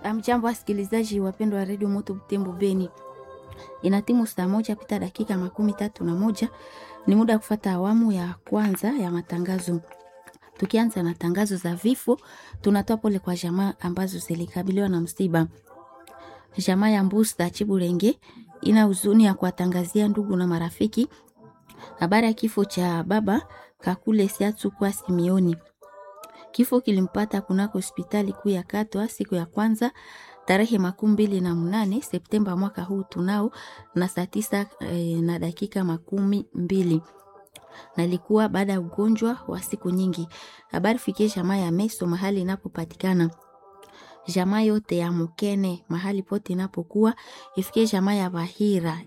Amjambo wasikilizaji wapendwa wa redio Moto Butembo Beni, ina timu saa moja pita dakika makumi tatu na moja. Ni muda wa kufata awamu ya kwanza ya matangazo. Tukianza na tangazo za vifo, tunatoa pole kwa jamaa ambazo zilikabiliwa na msiba. Jamaa ya Mbusta Chiburenge ina huzuni ya kuwatangazia ndugu na marafiki habari ya kifo cha baba Kakule Siatsu kwa Simioni. Kifo kilimpata kunako hospitali kuu ya Katwa siku ya kwanza tarehe makumi mbili na mnane Septemba mwaka huu tunao na saa tisa e, na dakika makumi mbili na ilikuwa baada ya ugonjwa wa siku nyingi. Habari fikie jamaa ya Meso mahali inapopatikana jamaa yote ya Mukene mahali pote inapokuwa ifikie jamaa ya Bahira